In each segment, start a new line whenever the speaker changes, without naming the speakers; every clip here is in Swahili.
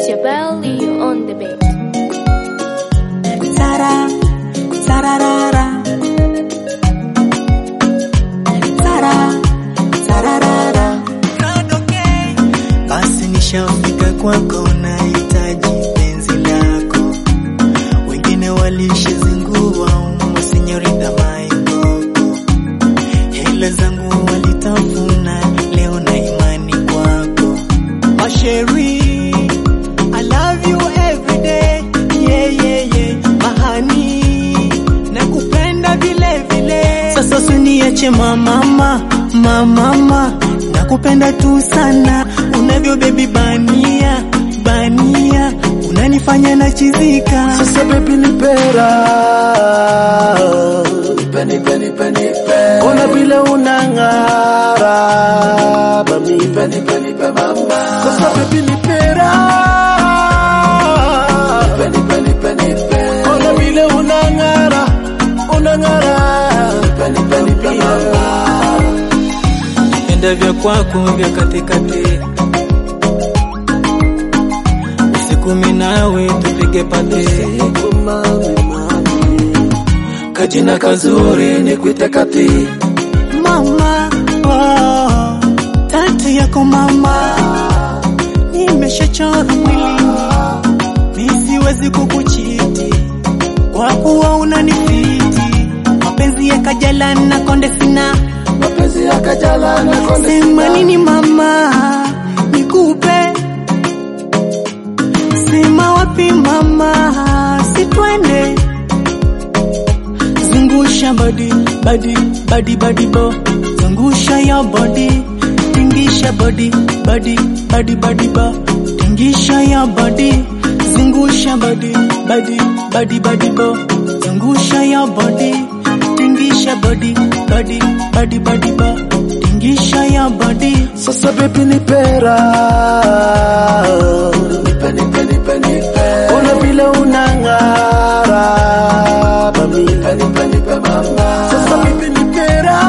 your belly on the bed.
Tara, tararara. Tara, tararara.
Basi nishafika kwako, nahitaji penzi lako. Wengine walishazingua masenyorita maikoko, hela zangu walitafuna, leo na imani kwako. Masheri, I love you every day, yeah, yeah, yeah. Mahani, nakupenda vile vile. Sasa usiniache mamama, mamama, nakupenda tu sana unavyo baby bania, bania, unanifanya nachizika.
Sasa baby nipera Nipe nipe nipe nipe Ona vile unang'ara Mami nipe nipe nipe mama Sasa baby nipera Nipe nipe nipe nipe Ona vile unang'ara Unang'ara Nipe nipe nipe mama
Penda vya kwako vya katikati, usiku mimi nawe tupige pati,
Siku mami mami Kajina kazuri nikuite kati
Mama, oh, tati yako mama, nimeshachora mwilini, mi siwezi kukuchiti kwa kuwa unanifiti. Mapenzi ya kajala na konde sina,
Mapenzi ya kajala na konde
sema nini mama, nikupe sema wapi mama, sitwende zungusha body body body body bo zungusha ya body tingisha body body body body bo tingisha ya body zungusha body body body body bo zungusha ya body tingisha body body body body bo tingisha ya body
Sasa baby nipera Nipe nipe nipe nipe Ona vile unang'ara Mami nipe nipe nipe mama Sasa baby nipera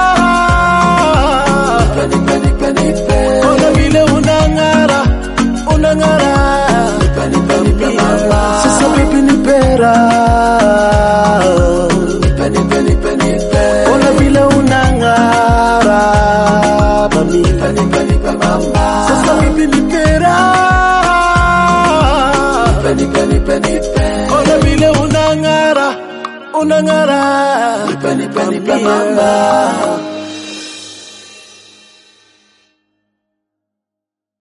Nipe nipe nipe nipe Ona vile unang'ara Unang'ara Nipe nipe nipe mama Sasa baby nipera Nipe nipe nipe nipe Ona vile unang'ara Mami nipe nipe nipe mama Sasa baby nipera Nipe nipe nipe nipe Ona vile unang'ara Unang'ara Nipe nipe nipe mama